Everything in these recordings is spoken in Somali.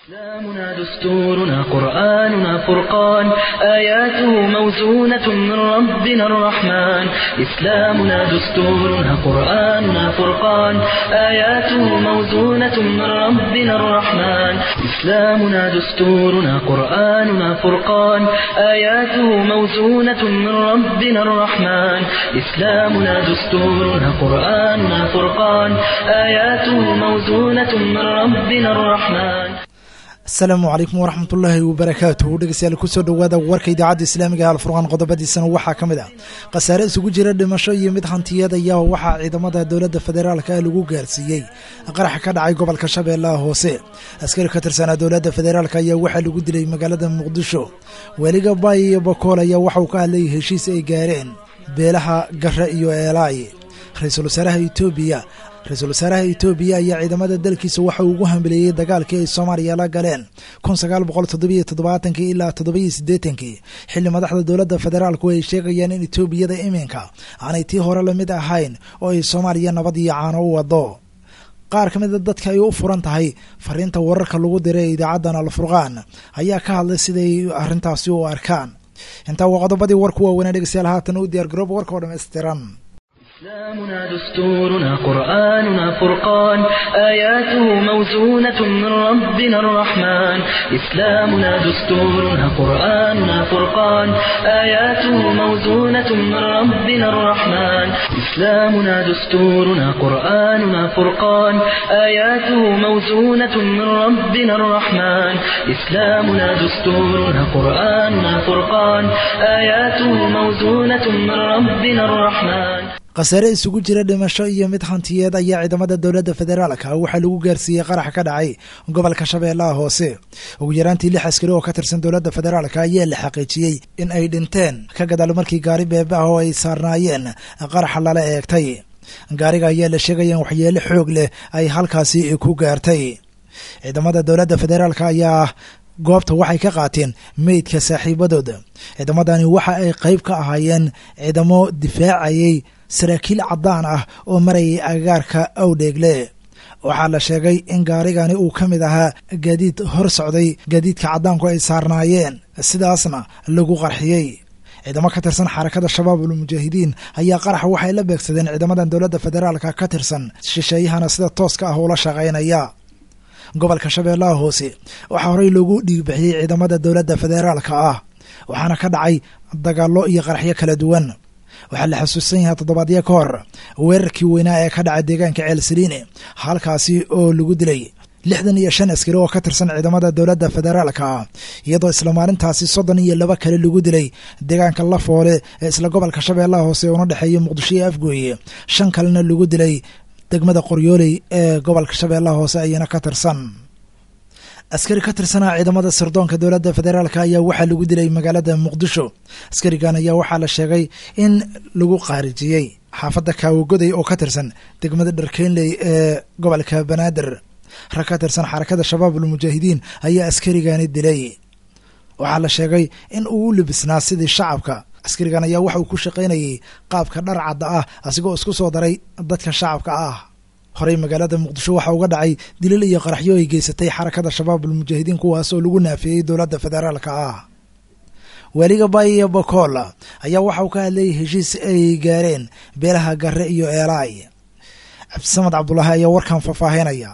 إسلامنا دستورنا قرآننا فرقان آياته موزونة من ربنا الرحمن إسلامنا دستورنا قرآننا فرقان آياته موزونة من ربنا الرحمن إسلامنا دستورنا قرآننا فرقان آياته موزونة من ربنا الرحمن إسلامنا دستورنا قرآننا فرقان آياته موزونة من ربنا الرحمن asalaamu calaykum waraxmatullaahi wabarakaatuhu dhegeystayaal kusoo dhowaada warka idaacadda islaamiga alfurqaan qodobadiisana waxaa ka mid ah khasaare isugu jira dhimasho iyo mid hantiyeed ayaa waxaa ciidamada dowladda federaalka lagu gaarsiiyey qaraxa ka dhacay gobolka shabeellaha hoose askari ka tirsanaa dowladda federaalk ayaa waxaa lagu dilay magaalada muqdisho weliga baay iyo bakool ayaa waxauu ka hadlayay heshiis ay gaareen beelaha gare iyo eelaay ra-iisul wasaaraha etoobiya ra-iisul wasaaraha etoobiya ayaa ciidamada dalkiisa waxa uu ugu hambeleeyey dagaalkii ay soomaaliya la galeen kun sagaal boqol toddobiyo toddobaatankii ilaa toddobiyo siddeetankii xilli madaxda dowladda federaalku ay sheegayaan in etoobiyada iminka aanay tii hore lamid ahayn oo ay soomaaliya nabad iyo caano u wado qaar ka mida dadka ay u furan tahay fariinta wararka lagu diray ee idaacaddan alfurqaan ayaa ka hadlay siday arrintaasi u arkaan intaa waa qodobadii warku waaweynaa dhegeystayaal haatan u diyaar garooba warka oo dhammaystiran إسلامنا دستورنا قرآننا فرقان آياته موزونة من ربنا الرحمن إسلامنا دستورنا قرآننا فرقان آياته موزونة من ربنا الرحمن إسلامنا دستورنا قرآننا فرقان آياته موزونة من ربنا الرحمن إسلامنا دستورنا قرآننا فرقان آياته موزونة من ربنا الرحمن khasaare isugu jira dhimasho iyo mid hantiyeed ayaa ciidamada dowladda federaalka waxaa lagu gaarsiiyey qarax ka dhacay gobolka shabeellaha hoose ugu yaraantii lix askari oo ka tirsan dowladda federaalka ayaa la xaqiijiyey in ay dhinteen ka gadaal markii gaari beebe ah oo ay saarnaayeen qaraxa lala eegtay gaariga ayaa la sheegaya in waxyeelo xoog leh ay halkaasi ku gaartay ciidamada dowladda federaalka ayaa goobta waxay ka qaateen meydka saaxiibadooda ciidamadani waxa ay qayb ka ahaayeen ciidamo difaacayay saraakiil caddaan ah oo marayay agagaarka awdheegle waxaa la sheegay in gaarigani uu ka mid ahaa gaadiid hor socday gaadiidka caddaanku ay saarnaayeen sidaasna lagu qarxiyey ciidamo ka tirsan xarakada shabaab ulmujaahidiin ayaa qaraxa waxay la beegsadeen ciidamadan dowladda federaalka ka tirsan shisheeyahana sida tooska ah ula shaqaynaya gobolka shabeellaha hoose waxaa horey loogu dhiigbixiyey ciidamada dowladda federaalka ah waxaana ka dhacay dagaallo iyo qaraxyo kala duwan waxaa la xasuusan yahay toddobaadyo ka hor weerarkii weynaa ee ka dhacay deegaanka ceelsaliine halkaasi oo lagu dilay lixdan iyo shan askari oo ka tirsan ciidamada dowladda federaalka ah iyadoo isla maalintaasi soddon iyo laba kale lagu dilay deegaanka lafoole ee isla gobolka shabeellaha hoose una dhexeeya muqdisho iyo afgooye shan kalena lagu dilay degmada qoryooley ee gobolka shabeellaha hoose ayana ka tirsan askari ka tirsanaa ciidamada sirdoonka dowladda federaalk ayaa waxaa lagu dilay magaalada muqdisho askarigan ayaa waxaa la sheegay in lagu qaarijiyey xaafadda kaawagoday oo ka tirsan degmada dharkeynley ee gobolka banaadir rag ka tirsan xarakada shabaab ulmujaahidiin ayaa askarigani dilay waxaa la sheegay in uu u libisnaa sidii shacabka askarigan ayaa waxa uu ku shaqaynayay qaabka dhar cadda ah asigoo isku soo daray dadka shacabka ah horey magaalada muqdisho waxaa uga dhacay dilil iyo qaraxyo ay geysatay xarakada shabaab ulmujaahidiin kuwaas oo lagu naafeeyey dowladda federaalka ah weliga baay iyo bakool ayaa waxa uu ka hadlayay heshiis ay gaareen beelaha gare iyo eelaay cabdisamad cabdulaahi ayaa warkan faahfaahinaya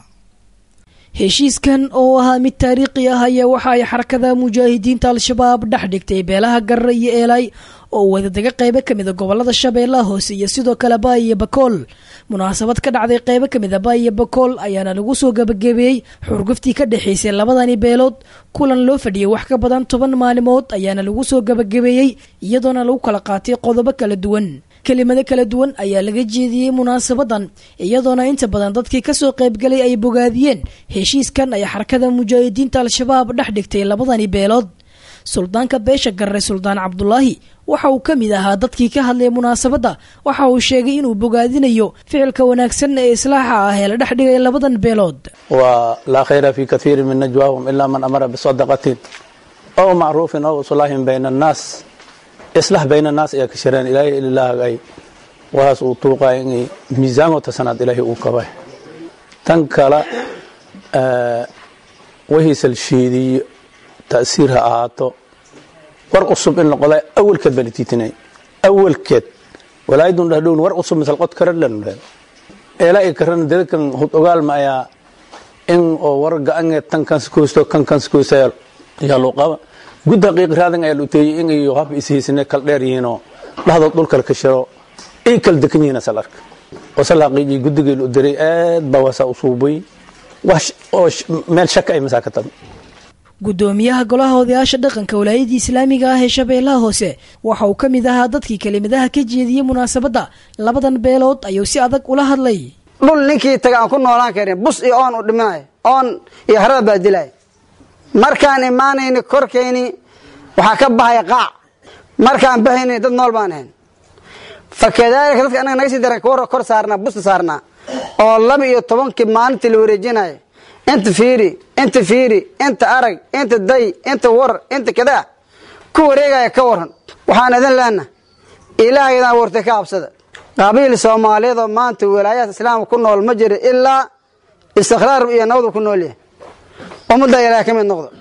heshiiskan oo ahaa mid taariikhi ah ayaa waxa ay xarakada mujaahidiinta al-shabaab dhex dhigtay beelaha garre iyo eelay oo wadadaga qeybo ka mida gobolada shabeellaha hoose iyo sidoo kale baay iyo bakool munaasabad ka dhacday qeybo ka mida baay iyo bakool ayaana lagu soo gabagabeeyey xurguftii ka dhexaysay labadani beelood kulan loo fadhiyey wax ka badan toban maalimood ayaana lagu soo gabagabeeyey iyadoona lagu kala qaatay qodobo kala duwan kelimado kala duwan ayaa laga jeediyey munaasabadan iyadoona inta badan dadkii kasoo qaybgalay ay bogaadiyeen heshiiskan ay xarakada mujaahidiinta al-shabaab dhex dhigtay labadani beelood suldaanka beesha garre suldaan cabdulaahi waxa uu ka mid ahaa dadkii ka hadlay munaasabadda waxa uu sheegay inuu bogaadinayo ficilka wanaagsan ee islaaxa ah ee la dhex dhigay labadan beelood walaa khayra fi kathiiri min najwaahum ilaa man amara bisadaqatin aw macruufin aw islaahin bayna annaas islax bayna annaas ayaa ka shireen ilaahay ilaahagay waas uu tuuqaa inay miisaangoota sanaad ilaahay uu kabay tan kale wahiisal shiidiyo ta'siir ha ahaato war cusub in noqda awalkeed baa litiitinay awalkeed walaayadun dhahdhown war cusub misal qod karadhan eela i karan dadkan hud ogaal ma ayaa in oo war ga-ange tan kanskoosto kan kanskoosta yaa loo qaba gud haqiiqi raadan ayaa luteeyey in iyo hab ishiisine kal dheer yihiinoo dhahdood dhulkal ka shiro ay kal dekan yihiin asal arka wasal haqiiqii guddigii lu diray aad baa wasaa u suubay wax oo meel shaka ay masaa ka tabi guddoomiyaha golaha odayaasha dhaqanka walaayadii islaamiga ah ee shabeellaha hoose waxa uu ka mid ahaa dadkii kelimadaha ka jeediyey munaasabadda labadan beelood ayuu si adag ula hadlay dhul ninkii taga aan ku noolaan karin bus iyo oon u dhimanay oon iyo harada baa dilay markaan imaanayni korkayni waxaa ka bahaya qaac markaan bahayni dad nool baan ahayn fa kadaalika dadka annaga naga sii daran kuwa kor saarnaa busta saarnaa oo laba iyo tobankii maalintii la wareejinayo inta fiiri inta fiiri inta arag inta day inta war inta kadaa ku wareegaya ka waran waxaan idin leenaha ilaahaydan abuurtay ka habsada qabiil soomaaliyeed oo maanta walaayaadka islaamka ku nool ma jiro ilaa istiqraar iyo nabadu ku nool yahay ummadda ilaah ka mid noqdo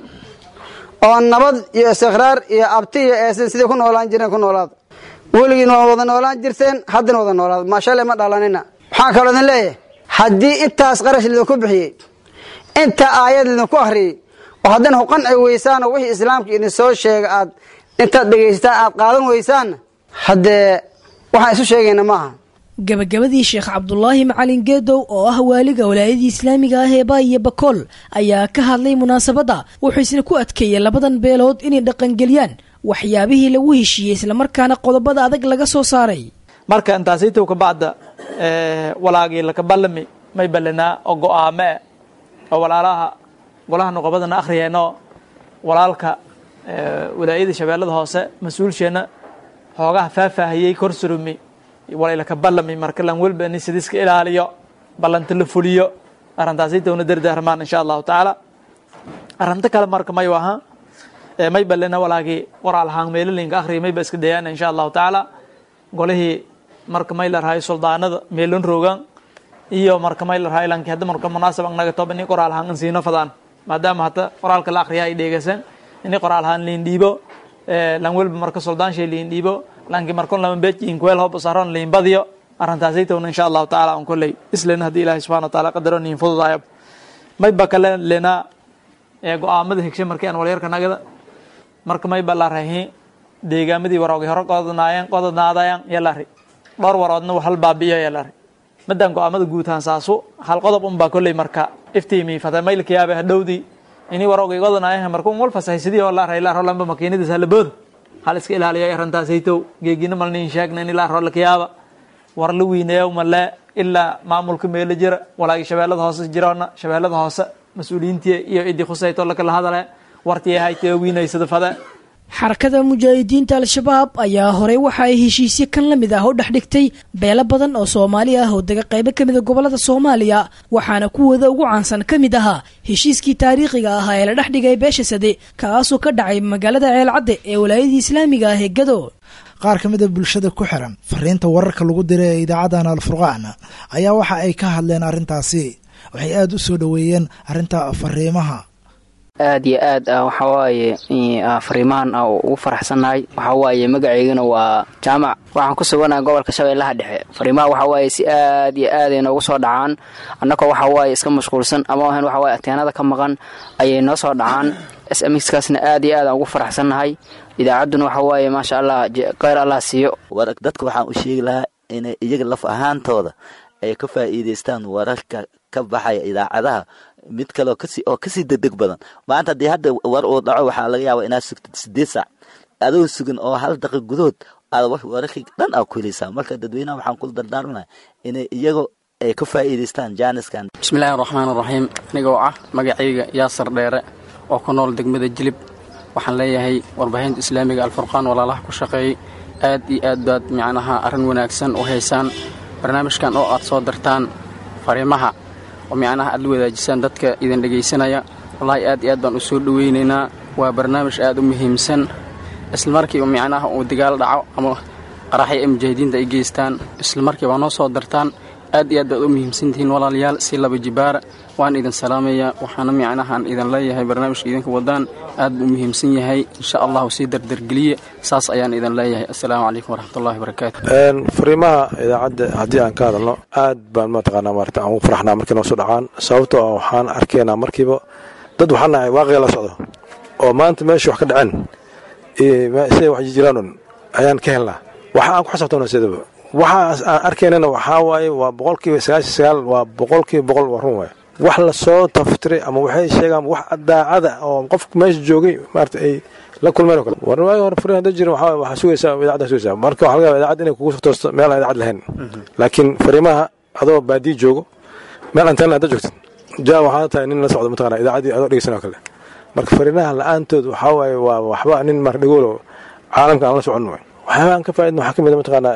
oo nabad iyo istiqraar iyo abti iyo eesin sidii ku noolaan jireen ku noolaada weligiin waa wada noolaan jirteen haddana wada noolaada maashale ma dhalanina waxaan kaloo idin leeyahay haddii intaas qarash lidinku bixiyey inta aayad lidinku akhriyey oo haddana ku qanci weysaan oo wixii islaamka idin soo sheega aad intaad dhegaysataan aad qaadan weysaanna haddee waxaan isu sheegayna maaha gabagabadii sheekh cabdulaahi macalin geedow oo ah waaliga walaayadii islaamiga ah ee baayo bakool ayaa ka hadlay munaasabadda wuxuu isna ku adkeeyey labadan beelood inay dhaqangeliyaan waxyaabihii lagu heshiiyey islamarkaana qodobada adag laga soo saaray marka intaasaytow ka bacda walaagii laka ballami may ballanaa oo go-aame oo walaalaha golaha nuqobadana akhriyeenoo walaalka walaayada shabeellada hoose mas-uulsheenna xoogaha faahfaahiyey kor surumi walaylaka ballami marka lan welba in sidiiska ilaaliyo ballanta la fuliyo arrintaasaytowna dardaarmaan insha allahu tacaala arrinta kale marka may aha may balena walaagii qoraal ahaan meelalinka akhriya mayba iska dayaana insha allahu tacaala golihii marka may la rahayo suldaanada meelon roogaan iyo marka may la rahayo lanki hadda marka munaasab naga toba ini qoraal ahaan in siino fadaan maadaama hadda qoraalka la akhriya ay dheegaysan ini qoraal ahaan liin dhiibo lan welba marka suldaanshay liin dhiibo lanki markon lama beejin kuweel hob saron liin badiyo arrintaasaytowna insha allahu tacaala on kolley islen haddii ilahi subxana wa taala qadaro niin fududaayo mayba kale lenaa go-aamada higshay markii aan walyarka nagada marka mayba la rahi deegaamadii waroogi hore qodanaayeen qodanaadayaan yalari dhowr waroodna hal baabi'iyo yalari madan go-aamada guutaan saasu hal qodob unbaa kolley marka iftiimi fata maylka yaabe hadhowdii ini waroogi qodanaayeen marka un wal fasahaysidii oo la rahi la rolanba makiinadiis halabooda hal iska ilaaliyo arrintaasaytow geegina malniin sheegna in ilaa roolka yaaba war la wiineeyo male ilaa maamulka meelo jira walaagi shabeellada hoose jiroona shabeellada hoose mas-uuliyiintii iyo idii khusayto lakala hadale wartii haytee wiinaysada fade xarakada mujaahidiinta al-shabaab ayaa horey waxa ay heshiisyo kan la mid ah u dhex dhigtay beelo badan oo soomaali ah oo dega qaybo ka mida gobolada soomaaliya waxaana kuwooda ugu caansan ka mid ahaa heshiiskii taariikhiga ahaa ee la dhex dhigay beesha sade kaasoo ka dhacay magaalada ceelcadde ee walaayadii islaamiga ah ee gado qaar ka mid a bulshada ku xiran fariinta wararka lagu diray ee idaacadan alfurqaan ayaa waxa ay ka hadleen arrintaasi waxay aada u soo dhoweeyeen arrinta fariimaha aad iyo aad waxaa waaye fariimahan ugu faraxsannahay waxaa waaye magaceygana waa jaamac waxaan ku suganaha gobolka shabeellaha dhexe fariimaha waxaa waaye si aad iyo aad ay noogu soo dhacaan annagoo waxaa waaye iska mashquulsan ama ahan waxaa waaye ateenada ka maqan ayay noo soo dhacaan s m xkaasna aad iyo aad aan ugu faraxsannahay idaacadduna waxaa waaye maasha allah kheyr allah siiyo dadka waxaan u sheegi lahaa inay iyaga laf ahaantooda ay ka faa'iidaystaan wararka ka baxaya idaacadaha mid kale oo kasii degdeg badan maanta haddii hadda war uu dhaco waxaa laga yaaba inaad sugtid sideed saac adoo sugan oo hal daqiiq gudahood aad wararkii dhan aa ku helaysaa marka dadweynaha waxaan kula dardaarmana inay iyago ay ka faa'iidaystaan jaaniskan bismillahi raxmaan raxiim anigoo ah magacayga yaasar dheere oo ku nool degmada jilib waxaan leeyahay warbaahinta islaamiga alfurqaan walaalaha ku shaqeeyey aad iyo aad baad micnaha arrin wanaagsan u haysaan barnaamijkan oo aad soo dartaan fariimaha oo micnaha aad la wadaajisaan dadka idin dhegaysanaya wallaahi aad iyo aad baan u soo dhowaynaynaa waa barnaamij aad u muhiimsan islamarkiiba micnaha uu dagaal dhaco ama qaraxyo ay mujaahidiinta ay geystaan islamarkiiba noo soo dartaan aad iyo aad baad u muhiimsantihiin walaalayaal si laba jibaara waan idin salaamayaa waxaana micnahaan idin leeyahay barnaamijka idinka wadaan aad buu muhiimsan yahay insha allahu sii dardargeliye saas ayaan idin leeyahay assalaamu calaykum waraxmatullahi wabarakaatu fariimaha idaacadda haddii aan ka hadalno aad baan mataqaanaa maarata aan ugu faraxnaa markii noo soo dhacaan sababtoo ah waxaan arkaynaa markiiba dad waxaan nahay waaqiga la socdo oo maanta meesha wax ka dhaceen siday wax jiraan ayaan ka helnaa waxa aan ku xisabtona sidaba waxa aan arkaynana waxaa waaye waa boqolkiiba sagaashan sagaal waa boqolkiiba boqol waa run waaye wax lasoo taftiray ama waxay sheegaan wax daacada oo qofka meesha joogay maarata ay la kulmeen oo kale war waagi hore fariin hadda jirin waxaa waxaa sugaysaa idaacadda sugaysaa marka waxaa laga yaabaa idaacadda inay kugu toosto meel aan idaacad lahayn laakiin fariimaha adoo baadiyi joogo meel anteena hadda joogtid jaa waxaa tahay nin la socdo mataqana idaacaddii adoo dhegeysan oo kale marka fariinaha la-aantood waxaa waaye waa waxba nin mar dhagoolo caalamka aan la socon waay waxyaaba aan ka faa'idna waxaa ka mid a mataqaanaa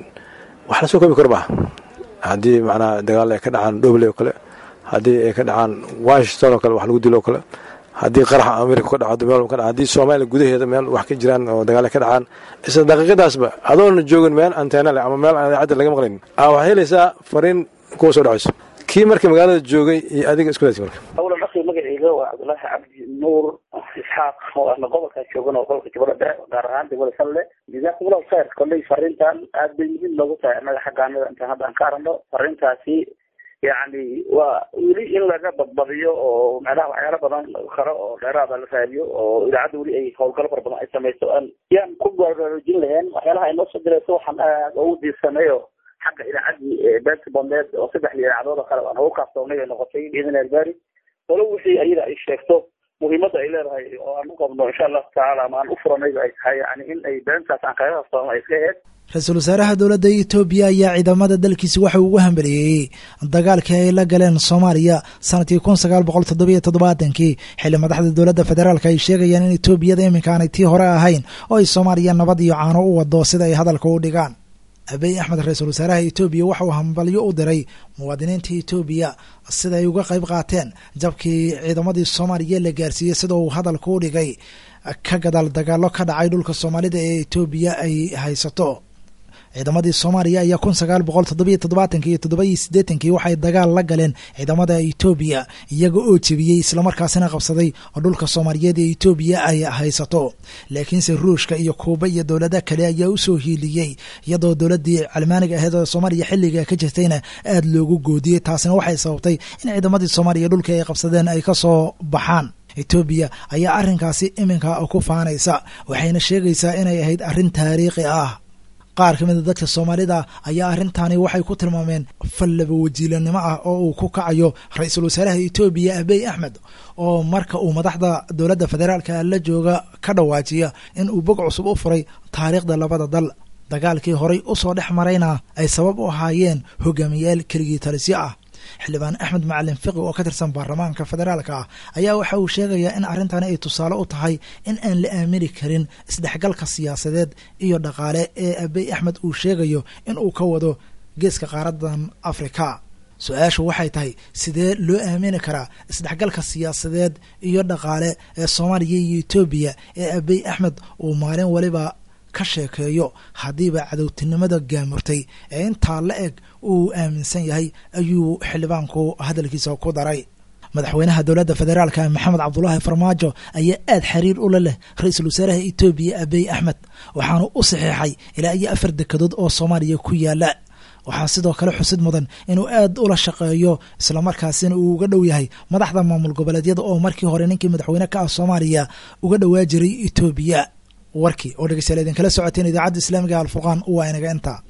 wax la soo koobi karo maaha haddii macnaha dagaal ay ka dhacaan dhoble oo kale haddii ay ka dhacaan washington oo kale wax lagu dilo oo kale haddii qaraxa amerika ka dhaco meel ka dhaca haddii soomaaliya gudaheeda meel wax ka jiraan oo dagaal ay ka dhacaan isla daqiiqadaasba adoona joogin meel anteena leh ama meel aan idaacadda laga maqlayn aa waxaa helaysaa fariin kuwa soo dhacayso kii marka magaalada joogay iyo adiga isku daysa marka awlan akhi magacayga waa cabdullaahi cabdi nuur isxaaq oo ana gobolkaa joogan oo gobolka jubbada dhexe gaar ahaan degmada salle jazakumullahu khayr kolley fariintan aad bay muhiim noogu tahay annaga xaggaanada intaan hadda aan ka aragno fariintaasi yacni waa weli in laga badbadiyo oo macnaha waxyaalo badan karo oo dheeraada la raadiyo oo idaacadda weli ay howlgalo fara badan ay samayso aan yaan ku baraarujin lahayn waxyaalaha ay noo soo dirayso waxaan aad ugu diirsanayo xagga idaacaddii beerta bomeed oo saddex idaacadood oo kale aan ugu kaaftoonay ay noqotay biidn albari walo wixii ayada ay sheegto muhiimadda ay leedahay oo aan u qabno insha allahu tacaala ama aan u furanayba ay tahay yani in ay beentaas aan kaga kaftoono ay iska aheyd ra-iisul wasaaraha dowladda etoobiya ayaa ciidamada dalkiisa waxa uu ugu hambaliyeeyey dagaalkii ay la galeen soomaaliya sanadkii kun sagaal boqol toddobiyo toddobaatankii xilli madaxda dowladda federaalk ay sheegayaan in etoobiyada iminka aanay tii hore ahayn oo ay soomaaliya nabad iyo caano u wado sida ay hadalka u dhigaan abiy axmed ra-iisul wasaaraha etoobiya waxa uu hambalyo u diray muwaadiniinta etoobiya sida ay uga qayb qaateen jabkii ciidamadii soomaaliya la gaarsiiyey sida uu hadalka u dhigay ka gadaal dagaalo ka dhacay dhulka soomaalida ee etoobiya ay haysato ciidamadii soomaaliya ayaa kun sagaal boqol toddobiyo toddobaatanki iyo toddoba iyo siddeetankii waxay dagaal la galeen ciidamada etoobiya iyaga oo jebiyey islamarkaasina qabsaday oo dhulka soomaaliyeed ee etoobiya ay haysato laakiinse ruushka iyo kuuba iyo dowlada kale ayaa usoo hiiliyey iyadoo dowladii calmaaniga aheed oo soomaaliya xilliga ka jirtayna aada loogu goodiyey taasina waxay sababtay in ciidamadii soomaaliya dhulka ay qabsadeen ay kasoo baxaan etoobiya ayaa arrinkaasi iminka ku faanaysa waxayna sheegaysaa inay ahayd arrin taariikhi ah qaar ka mida dadka soomaalida ayaa arrintani waxay ku tilmaameen fallaba wajiilanimo ah oo uu ku kacayo ra-iisul wasaaraha etoobiya abiy axmed oo marka uu madaxda dowladda federaalka la jooga ka dhawaajiya in uu bog cusub u furay taariikhda labada dal dagaalkii horay usoo dhex marayna ay sabab u ahaayeen hogaamiyaal keligii talisyo ah xildhibaan axmed macalin fiqi oo ka tirsan baarlamaanka federaalka ah ayaa waxa uu sheegayaa in arrintani ay tusaale u tahay in aan la aamini karin isdhexgalka siyaasadeed iyo dhaqaale ee abiy axmed uu sheegayo in uu ka wado geeska qaaradan afrika su-aashu waxay tahay sidee loo aamini karaa isdhexgalka siyaasadeed iyo dhaqaale ee soomaaliya iyo etoobiya ee abiy axmed uu maalin waliba ka sheekeeyo haddiiba cadowtinimada gaamurtay ee intaa la eg uu aaminsan yahay ayuu xildhibaanku hadalkiisa ku daray madaxweynaha dowladda federaalka maxamed cabdulaahi farmaajo ayaa aad xiriir ula leh ra-iisul wasaaraha etoobiya abiy axmed waxaanu u saxiixay ilaa iyo afar dekedood oo soomaaliya ku yaala waxaa sidoo kale xusid mudan inuu aad ula shaqeeyo islamarkaasina uu uga dhow yahay madaxda maamul goboleedyada oo markii hore ninkii madaxweyne ka ah soomaaliya uga dhowaa jiray etoobiya warkii oo dhegeystayaal idinkala socoteen idaacadda islaamiga alfurqaan waa inaga intaa